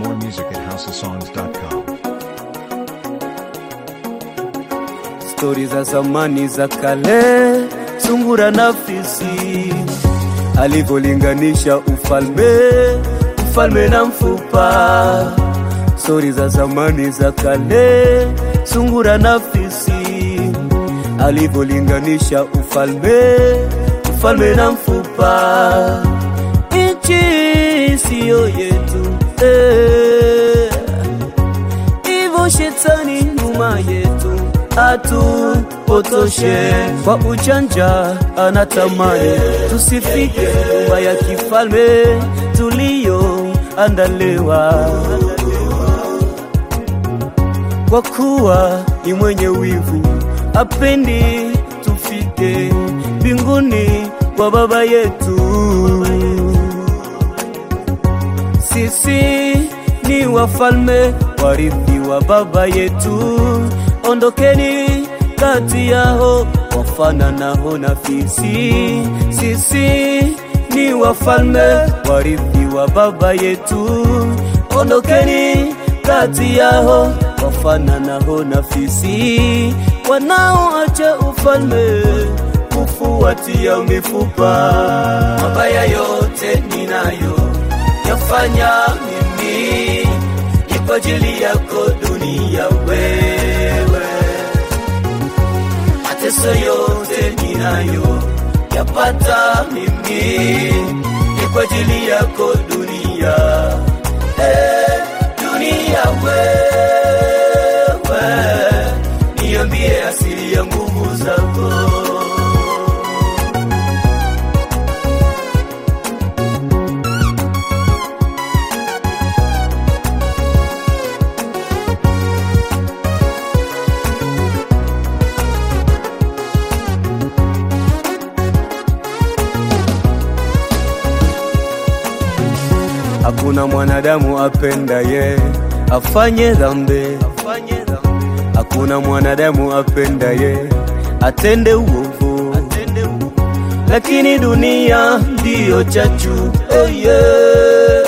More music at houseofsongs.com. stori za zamani za kale, sungura na fisi alivyolinganisha ufalme, ufalme na mfupa. Stori za zamani za kale, sungura na fisi alivyolinganisha ufalme, ufalme na mfupa. Nchi siyo yetu eh hivyo shetani nyuma yetu atupotoshe kwa ujanja, anatamani tusifike nyumba ya kifalme tuliyoandaliwa, kwa kuwa ni mwenye wivu, apendi tufike mbinguni kwa baba yetu sisi ni wafalme warithi wa baba yetu, ondokeni kati yao wafananao na fisi. Sisi ni wafalme warithi wa baba yetu, ondokeni kati yao wafananao na fisi, wanaoacha ufalme kufuatia mifupa. Mabaya yote ninayo yafanya mimi ni kwa ajili yako dunia wewe, mateso yote ninayo yapata mimi ni kwa ajili yako dunia eh, dunia wewe, niambie asili ya nguvu zako. Hakuna mwanadamu apendaye afanye dhambi, hakuna mwanadamu apendaye atende uovu, lakini dunia ndiyo chachu. Oh yeah.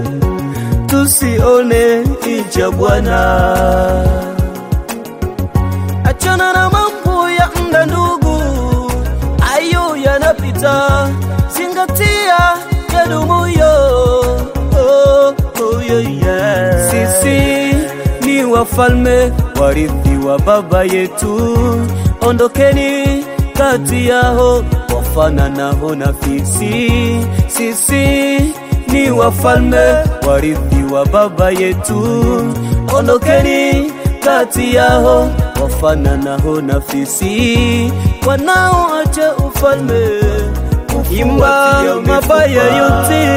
Tusione icha Bwana, achana na mambo ya mda ndugu, ayo yanapita, zingatia yadumuyo. Oh, oh, yeah, yeah. Sisi ni wafalme warithi wa baba yetu, ondokeni kati yao wafananao na fisi. Sisi ni wafalme warithi wa baba yetu, ondokeni kati yao wafananao na fisi, wanaoacha ufalme imba mabaya yote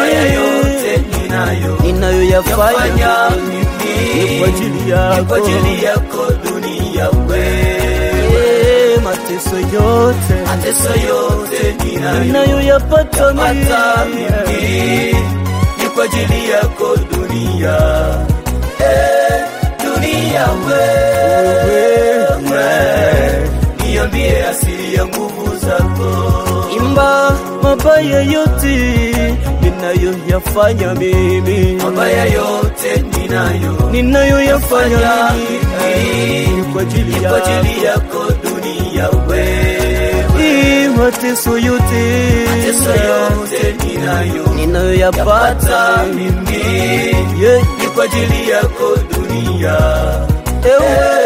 ninayoyafanya ni kwa ajili yako dunia wewe, mateso yote mateso yote ninayo ninayoyapata pata mimi mimi ni kwa ajili yako dunia eh, dunia wewe niambie asili ya nguvu zako imba mabaya yote ninayoyafanya mimi mabaya yote ninayo ninayoyafanya Fanya mimi mimi ni kwa ajili ni kwa yako ajili yako dunia wewe Hii mateso yote mateso yote ninayo ninayoyapata pata mimi Yeah. ni kwa ajili yako dunia ewe